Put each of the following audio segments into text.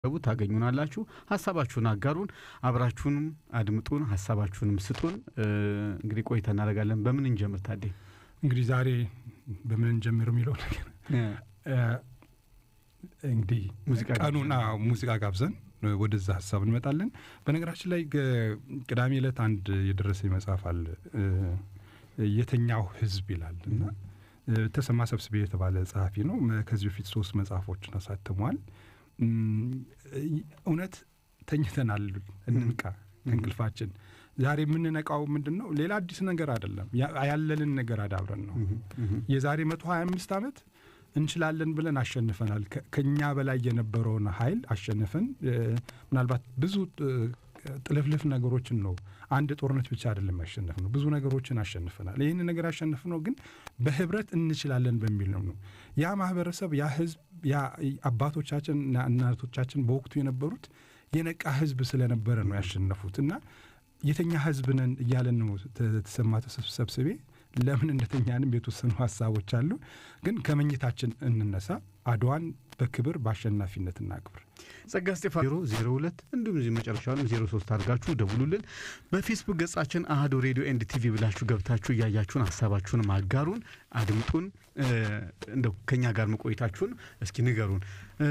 ገቡ ታገኙናላችሁ። ሀሳባችሁን አጋሩን፣ አብራችሁንም አድምጡን፣ ሀሳባችሁንም ስጡን። እንግዲህ ቆይታ እናደርጋለን። በምን እንጀምር ታዴ? እንግዲህ ዛሬ በምን እንጀምር የሚለው ነገር እንግዲህ ቀኑና ሙዚቃ ጋብዘን ወደዛ ሀሳብ እንመጣለን። በነገራችን ላይ ቅዳሜ ዕለት አንድ የደረሰኝ መጽሐፍ አለ የተኛው ህዝብ ይላል እና ተሰማ ሰብስቤ የተባለ ጸሐፊ ነው። ከዚህ በፊት ሶስት መጽሐፎችን አሳትሟል። እውነት ተኝተናል፣ እንንቃ ከእንቅልፋችን። ዛሬ የምንነቃው ምንድን ነው? ሌላ አዲስ ነገር አይደለም፣ ያለንን ነገር አዳብረን ነው። የዛሬ መቶ ሀያ አምስት ዓመት እንችላለን ብለን አሸንፈናል። ከኛ በላይ የነበረውን ኃይል አሸንፈን ምናልባት ብዙ ጥልፍልፍ ነገሮችን ነው። አንድ ጦርነት ብቻ አይደለም ያሸነፍ ነው፣ ብዙ ነገሮችን አሸንፈናል። ይህን ነገር ያሸንፍ ነው ግን በህብረት እንችላለን በሚል ነው ነው ያ ማህበረሰብ ያ ህዝብ ያ አባቶቻችንና እናቶቻችን በወቅቱ የነበሩት የነቃ ህዝብ ስለነበረ ነው ያሸነፉት እና የተኛ ህዝብ ነን እያለን ነው ተሰማ ሰብስቤ ለምን እንደተኛንም የተወሰኑ ሀሳቦች አሉ። ግን ከመኝታችን እንነሳ፣ አድዋን በክብር በአሸናፊነት እናክብር። ጸጋ ስቴፋን ዜሮ ዜሮ ሁለት እንዲሁም እዚህ መጨረሻውንም ዜሮ ሶስት አድርጋችሁ ደውሉልን። በፌስቡክ ገጻችን አህዶ ሬዲዮ ኤንድ ቲቪ ብላችሁ ገብታችሁ እያያችሁን ሀሳባችሁን አጋሩን፣ አድምጡን። እንደው ከኛ ጋር መቆየታችሁን እስኪ ንገሩን።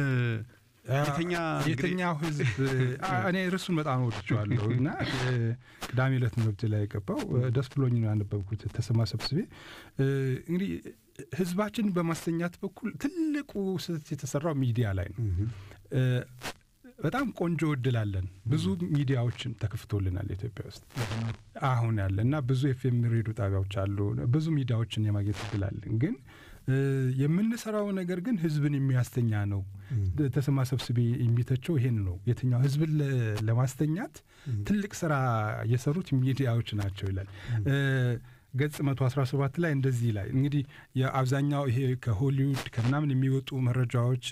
የተኛው ህዝብ እኔ ርሱን በጣም ወድቸዋለሁ እና ቅዳሜ ዕለት መብት ላይ የገባው ደስ ብሎኝ ነው ያነበብኩት። ተሰማ ሰብስቤ እንግዲህ ህዝባችንን በማስተኛት በኩል ትልቁ ስህተት የተሰራው ሚዲያ ላይ ነው። በጣም ቆንጆ እድል አለን። ብዙ ሚዲያዎችን ተከፍቶልናል ኢትዮጵያ ውስጥ አሁን ያለ እና ብዙ ኤፍኤም ሬዲዮ ጣቢያዎች አሉ። ብዙ ሚዲያዎችን የማግኘት እድል አለን። ግን የምንሰራው ነገር ግን ህዝብን የሚያስተኛ ነው። ተሰማ ሰብስቤ የሚተቸው ይሄን ነው። የትኛው ህዝብን ለማስተኛት ትልቅ ስራ የሰሩት ሚዲያዎች ናቸው ይላል። ገጽ መቶ አስራ ሰባት ላይ እንደዚህ ይላል። እንግዲህ የአብዛኛው ይሄ ከሆሊውድ ከምናምን የሚወጡ መረጃዎች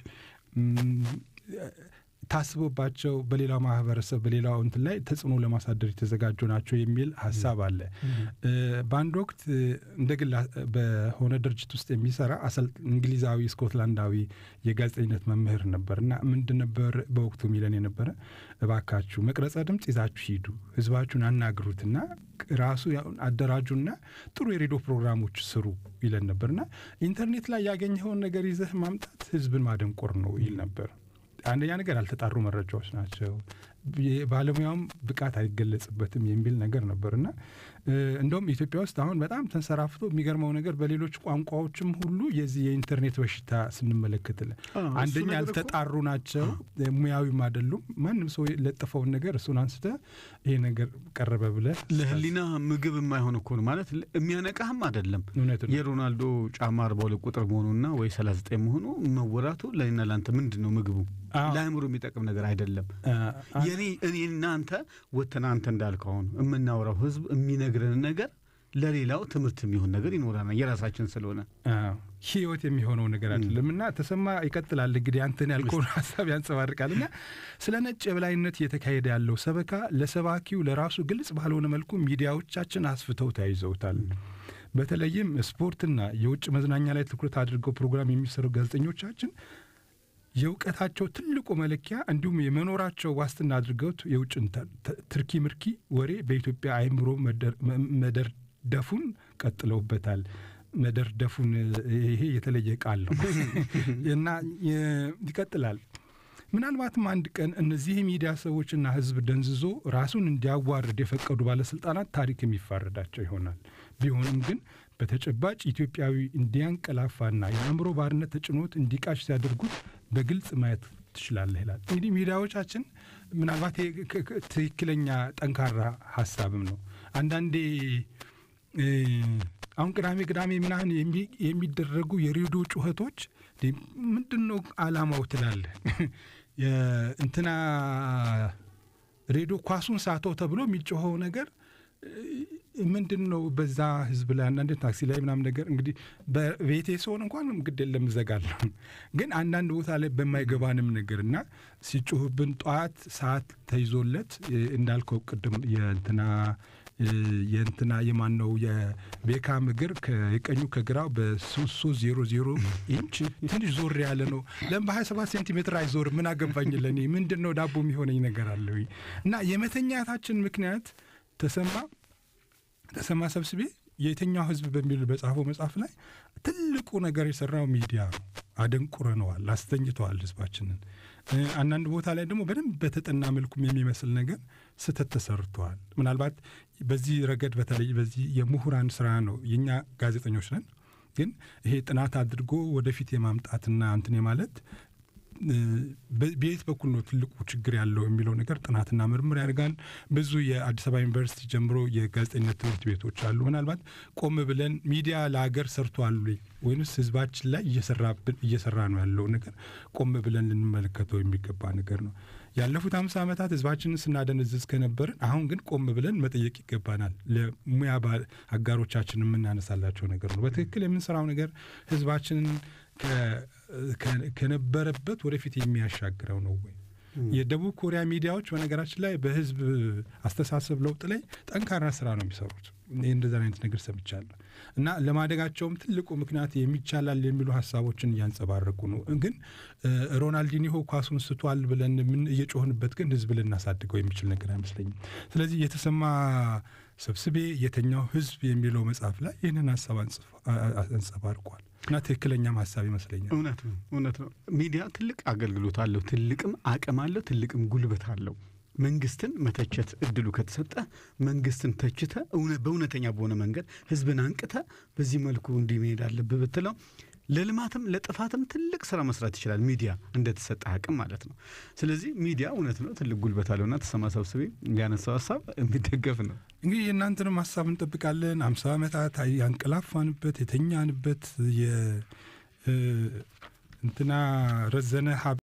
ታስቦባቸው በሌላው ማህበረሰብ በሌላው እንትን ላይ ተጽዕኖ ለማሳደር የተዘጋጁ ናቸው የሚል ሀሳብ አለ። በአንድ ወቅት እንደ ግል በሆነ ድርጅት ውስጥ የሚሰራ እንግሊዛዊ ስኮትላንዳዊ የጋዜጠኝነት መምህር ነበር እና ምንድን ነበር በወቅቱ ሚለን የነበረ እባካችሁ መቅረጸ ድምፅ ይዛችሁ ሂዱ፣ ህዝባችሁን አናግሩትና ራሱ አደራጁና ጥሩ የሬዲዮ ፕሮግራሞች ስሩ ይለን ነበርና ኢንተርኔት ላይ ያገኘኸውን ነገር ይዘህ ማምጣት ህዝብን ማደንቆር ነው ይል ነበር። አንደኛ ነገር ያልተጣሩ መረጃዎች ናቸው። ባለሙያውም ብቃት አይገለጽበትም የሚል ነገር ነበር እና እንደውም ኢትዮጵያ ውስጥ አሁን በጣም ተንሰራፍቶ የሚገርመው ነገር በሌሎች ቋንቋዎችም ሁሉ የዚህ የኢንተርኔት በሽታ ስንመለከትለን አንደኛ ያልተጣሩ ናቸው፣ ሙያዊም አይደሉም። ማንም ሰው የለጠፈውን ነገር እሱን አንስተ ይሄ ነገር ቀረበ ብለ ለህሊና ምግብ የማይሆን እኮ ነው ማለት የሚያነቃህም አይደለም። የሮናልዶ ጫማ አርባ ሁለት ቁጥር መሆኑና ወይ ሰላሳ ዘጠኝ መሆኑ መወራቱ ለእኔና ለአንተ ምንድን ነው ምግቡ? ለአእምሮ የሚጠቅም ነገር አይደለም። የኔ እኔና አንተ ወተን አንተ እንዳልከው አሁን የምናወራው ህዝብ የሚነግረን ነገር ለሌላው ትምህርት የሚሆን ነገር ይኖረናል የራሳችን ስለሆነ ህይወት የሚሆነው ነገር አይደለም እና ተሰማ ይቀጥላል እንግዲህ አንተን ያልከውን ሀሳብ ያንጸባርቃል እና ስለ ነጭ የበላይነት እየተካሄደ ያለው ሰበካ ለሰባኪው ለራሱ ግልጽ ባልሆነ መልኩ ሚዲያዎቻችን አስፍተው ተያይዘውታል በተለይም ስፖርትና የውጭ መዝናኛ ላይ ትኩረት አድርገው ፕሮግራም የሚሰሩ ጋዜጠኞቻችን የእውቀታቸው ትልቁ መለኪያ እንዲሁም የመኖራቸው ዋስትና አድርገውት የውጭን ትርኪ ምርኪ ወሬ በኢትዮጵያ አእምሮ መደርደፉን ቀጥለውበታል። መደርደፉን ይሄ የተለየ ቃል ነው እና ይቀጥላል። ምናልባትም አንድ ቀን እነዚህ የሚዲያ ሰዎችና ህዝብ ደንዝዞ ራሱን እንዲያዋርድ የፈቀዱ ባለስልጣናት ታሪክ የሚፋረዳቸው ይሆናል። ቢሆንም ግን በተጨባጭ ኢትዮጵያዊ እንዲያንቀላፋና የአእምሮ ባርነት ተጭኖት እንዲቃሽ ሲያደርጉት በግልጽ ማየት ትችላለህ ይላል። እንግዲህ ሚዲያዎቻችን ምናልባት ትክክለኛ ጠንካራ ሀሳብም ነው። አንዳንዴ አሁን ቅዳሜ ቅዳሜ ምናምን የሚደረጉ የሬዲዮ ጩኸቶች ምንድን ነው አላማው ትላለህ። እንትና ሬዲዮ ኳሱን ሳተው ተብሎ የሚጮኸው ነገር ምንድን ነው? በዛ ህዝብ ላይ አንዳንድ ታክሲ ላይ ምናምን ነገር እንግዲህ በቤቴ ሲሆን እንኳን ግድ የለም እዘጋለሁ። ግን አንዳንድ ቦታ ላይ በማይገባንም ነገር እና ሲጮህብን ጠዋት ሰዓት ተይዞለት እንዳልከው ቅድም የእንትና የእንትና የማን ነው የቤካም እግር የቀኙ ከግራው በሶስት ዜሮ ዜሮ ኢንች ትንሽ ዞር ያለ ነው። ለምን በሀያ ሰባት ሴንቲሜትር አይዞር? ምን አገባኝ ለእኔ ምንድን ነው ዳቦ የሚሆነኝ ነገር አለ እና የመተኛታችን ምክንያት ተሰማ ተሰማ ሰብስቤ የትኛው ህዝብ በሚል በጻፈው መጽሐፍ ላይ ትልቁ ነገር የሰራው ሚዲያ ነው። አደንቁረነዋል፣ አስተኝተዋል ህዝባችንን። አንዳንድ ቦታ ላይ ደግሞ በደንብ በተጠና መልኩም የሚመስል ነገር ስህተት ተሰርተዋል። ምናልባት በዚህ ረገድ በተለይ በዚህ የምሁራን ስራ ነው። የእኛ ጋዜጠኞች ነን፣ ግን ይሄ ጥናት አድርጎ ወደፊት የማምጣትና እንትን የማለት በየት በኩል ነው ትልቁ ችግር ያለው የሚለው ነገር ጥናትና ምርምር ያደርጋል። ብዙ የአዲስ አበባ ዩኒቨርሲቲ ጀምሮ የጋዜጠኝነት ትምህርት ቤቶች አሉ። ምናልባት ቆም ብለን ሚዲያ ለሀገር ሰርቷል ወይንስ ህዝባችን ላይ እየሰራ ነው ያለው ነገር ቆም ብለን ልንመለከተው የሚገባ ነገር ነው። ያለፉት አምሳ ዓመታት ህዝባችንን ስናደነዝዝ ከነበርን አሁን ግን ቆም ብለን መጠየቅ ይገባናል። ለሙያ አጋሮቻችን የምናነሳላቸው ነገር ነው። በትክክል የምንሰራው ነገር ህዝባችንን ከነበረበት ወደፊት የሚያሻግረው ነው ወይ? የደቡብ ኮሪያ ሚዲያዎች በነገራችን ላይ በህዝብ አስተሳሰብ ለውጥ ላይ ጠንካራ ስራ ነው የሚሰሩት። ይህ እንደዛን አይነት ነገር ሰምቻለሁ እና ለማደጋቸውም ትልቁ ምክንያት የሚቻላል የሚሉ ሀሳቦችን እያንጸባረቁ ነው። ግን ሮናልዲኒሆ ኳሱን ስቷል ብለን ምን እየጮህንበት ግን ህዝብ ልናሳድገው የሚችል ነገር አይመስለኝም። ስለዚህ የተሰማ ሰብስቤ የተኛው ህዝብ የሚለው መጽሐፍ ላይ ይህንን ሀሳብ አንጸባርቋል እና ትክክለኛም ሀሳብ ይመስለኛል። እውነት ነው፣ እውነት ነው። ሚዲያ ትልቅ አገልግሎት አለው፣ ትልቅም አቅም አለው፣ ትልቅም ጉልበት አለው። መንግስትን መተቸት እድሉ ከተሰጠ መንግስትን ተችተ በእውነተኛ በሆነ መንገድ ህዝብን አንቅተ በዚህ መልኩ እንዲህ መሄድ አለብህ ብትለው ለልማትም ለጥፋትም ትልቅ ስራ መስራት ይችላል። ሚዲያ እንደተሰጠ አቅም ማለት ነው። ስለዚህ ሚዲያ እውነት ነው ትልቅ ጉልበት አለውና ተሰማ ሰብስቤ ያነሳው ሀሳብ የሚደገፍ ነው። እንግዲህ የእናንተንም ሀሳብ እንጠብቃለን። አምሳ ዓመታት ያንቀላፋንበት የተኛንበት እንትና ረዘነ ሀብ